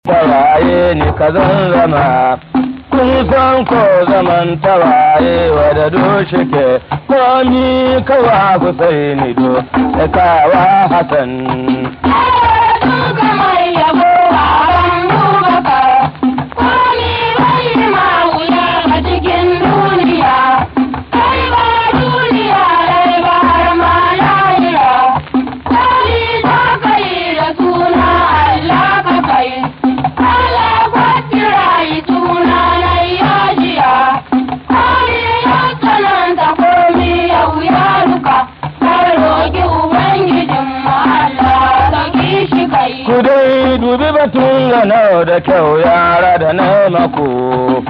tawaye ni ka zan zama kun san ko zaman tawaye wadda doshi ke komi kawa Husaini do da kawa Hassan. Ku dai dubi batun gano da kyau yara da na mako.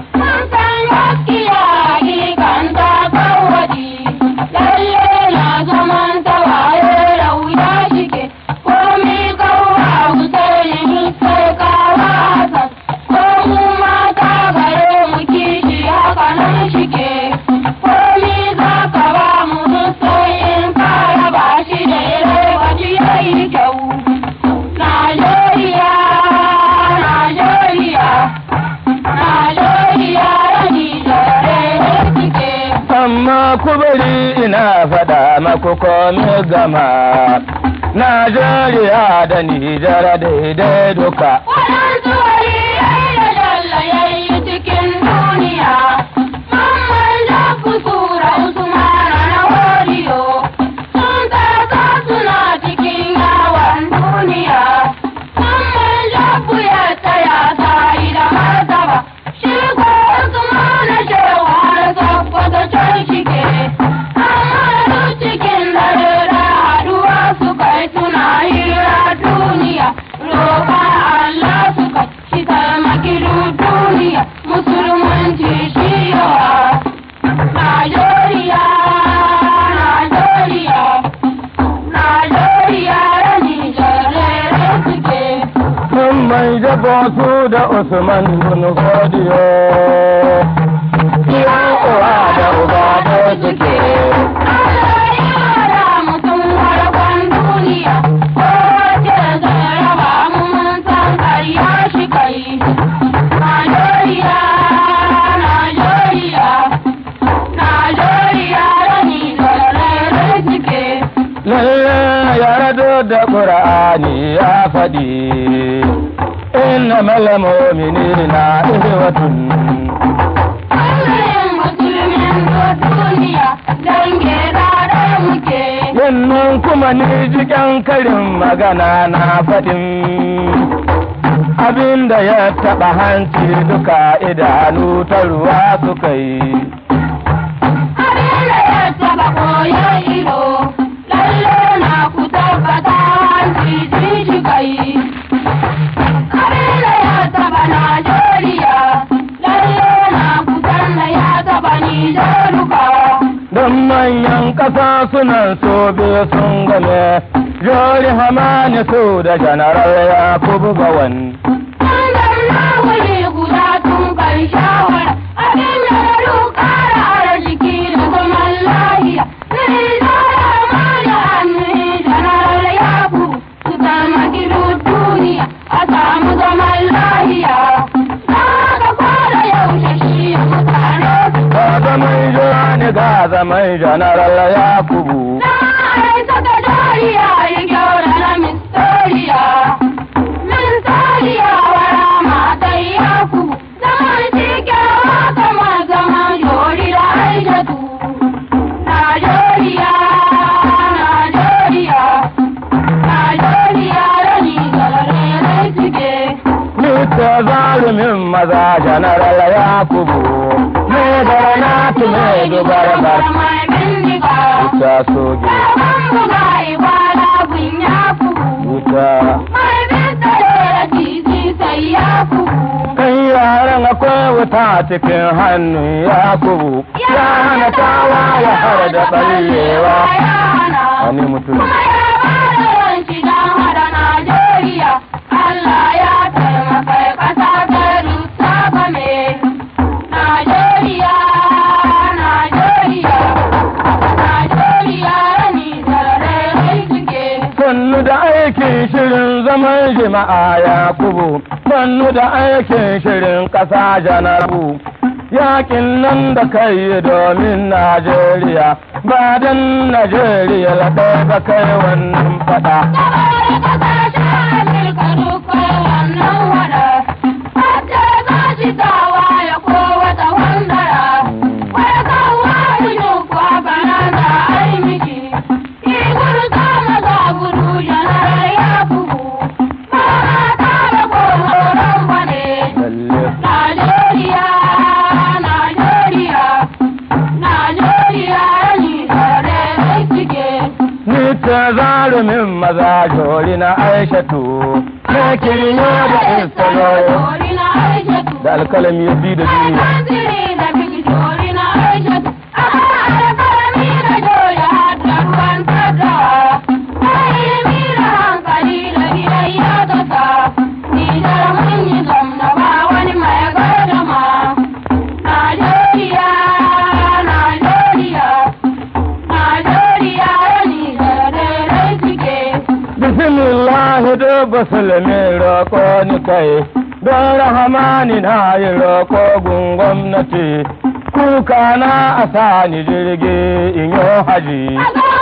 amma ku bari ina faɗa maku komi gama Najeriya da Nijar daidai duka. Waɗansu wari yayi da dalla yayi cikin duniya, mamman da kusura Usmana na wariyo, sun tasa suna cikin yawon duniya, mamman da ya tsaya sai da martaba, shi ko Usmana shewa da sabbata can shike, amma duk cikin dare da haduwa suka yi suna hira duniya, roƙa Allah suka shi taimaki duk duniya, musulmanci shi yawa. Najeriya, Najeriya, Najeriya da Nijar suke. Mun mai jabo su da Usman bin Godiyo. Iya uwa da uba da suke. Allah ya da mutum farkon duniya, kowace zai raba mu mun san ƙarya shi kai. Najeriya, Najeriya, Najeriya da Nijar suke. Lalle yarda da Qur'ani ya faɗi. Inna malamomini na ihwatun. Ɓangaren musulmin duniya dange da muke. Yannan kuma ni jikin karin magana na faɗin. Abin da ya taɓa hanci duka idanu ta ruwa suka yi. Abin da ya taɓa koyon ido, lalle na ku tabbata hanci jin shi kai. Abin da ya taɓa Najeriya, lalle na ku sanna ya taɓa Nijar duka. Don manyan ƙasa sunan so biyu sun game, Jori Hamani su da Janaral Yakubu Gawan. Sandar na wuri guda tun kan shawara, abin da na dukara arziki da zaman lahiya. Sai zara ma da hannu janar yaku su taimaki duk duniya a samu zaman lahiya. Na ga kwada yaushe shi mutane su Ga zaman Jani ga zaman Janaral Yakubu. Na aisa da dariya ya kyau da na mistoriya. Mistoriya wara matai yaku. Zaman cikewa kamar zaman jori da aishatu. Najeriya, Najeriya, Najeriya da ni galare suke. Mita zalumin maza Janaral Yakubu. Me da na tume dubar bar. Mai bindiga. Wuta soge, Sabon buga ibada gun yaku. wuta. Mai bintare da titi sai ya kubu. Kan yaran akwai wuta cikin hannun Yakubu. Ya hana tawa ya har da ɓallewa. Wani mutum. Kuma ya bada yanci don hada Najeriya. Allah ya taimaka ƙasa ta rusa game. Najeriya, Najeriya, Najeriya da Nijar suke. sannu da aikin shirin zaman jama'a Yakubu, ba sannu da aikin shirin ƙasa janabu yakin nan da kai domin Najeriya ba don Najeriya la ɗaya ba kai wannan fada. Najeriya, Najeriya, Najeriya, ni da suke. Ni ta zarumin maza jori na Aishatu, na kiryo da istaloyo da alkalami ya bi da duniya. Bismillahi da basulmi roƙo ni kai, don rahamani na yi roƙo gun gwamnati, kuka na a sa ni jirgi in yi haji.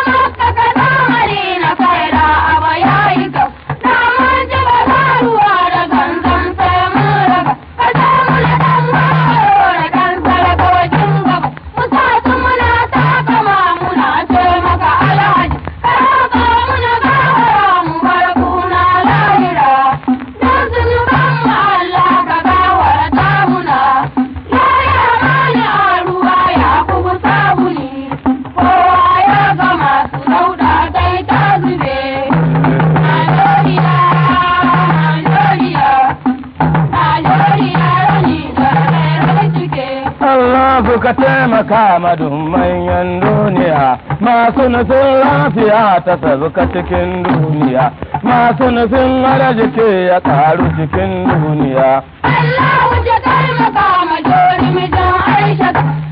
Allah ka taimaka madun manyan duniya masu nufin lafiya ta sabuka cikin duniya masu nufin arziki ya karu cikin duniya. Allah wuce taimaka ma jori mijin Aisha